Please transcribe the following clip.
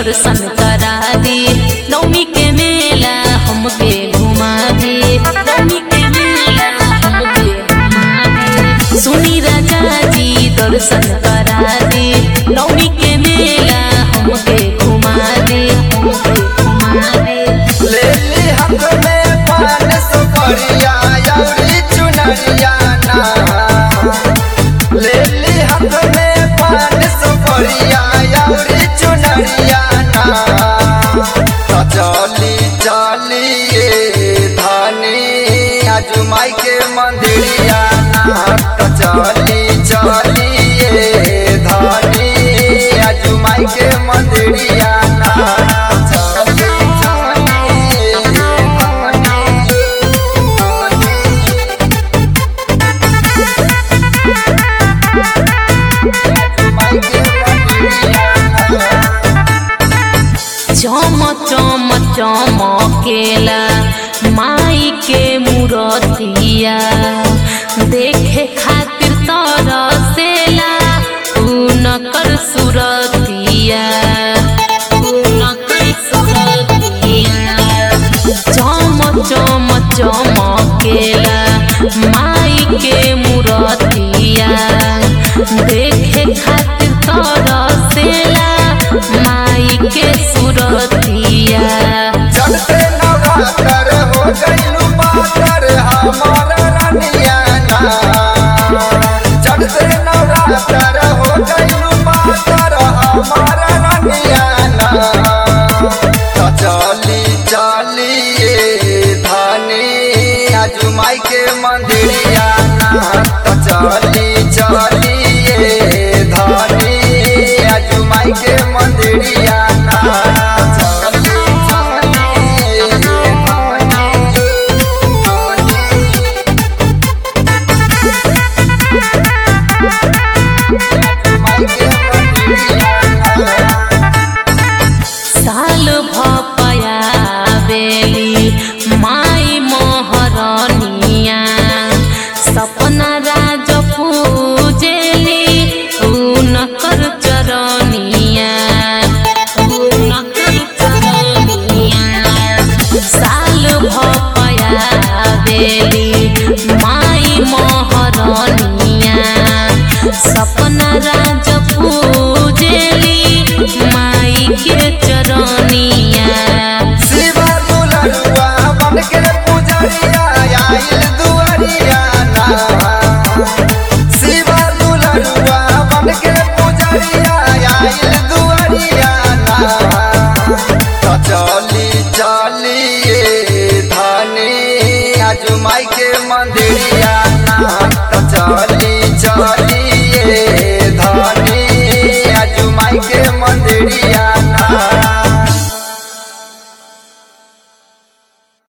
दर्शन करा दी नौमी के मेला हमके घुमा दी नौमी के मेला हमके घुमा दी सुनी राजा जी दर्शन करा दी नौमी के मेला हमके घुमा दी हमके घुमा दी ले ली हाथ में पान सुपरिया अउरी चुनरिया ना ले ली हाथ में पान सुपरिया अउरी चुनरिया ना तो चली चली ये धानी आजुमाई के मंदिरिया ना तो चली चली ये धानी आजुमाई के मंदिरिया ना चली चली ये धानी आजुमाई के मंदिरिया ना चम चम चमकेला माई के मूरतिया देखे खातिर तरसेला उनकर सुरतिया उनकर सुरतिया चम चम चमकेला माई के मूरतिया देखे खातिर तरसेला माई के सुरतिया चढ़ते नवरात्र हो गइलू पातर हमार रानिया ना चढ़ते नवरात्र हो गइलू पातर हमार रानिया ना तो चली चली ये धानी आजुमाई के मंदिरिया ना तो चली चली ये धानी आजुमाई के मंदिरिया ना चली चली ये धानी आजुमाई के मंदिरिया ना साल भपया बेली माई मोहरनिया सपना राज पूजेली उनकर चरनिया उनकर चरनिया साल भपया बेली माई मोहरनिया सपना राज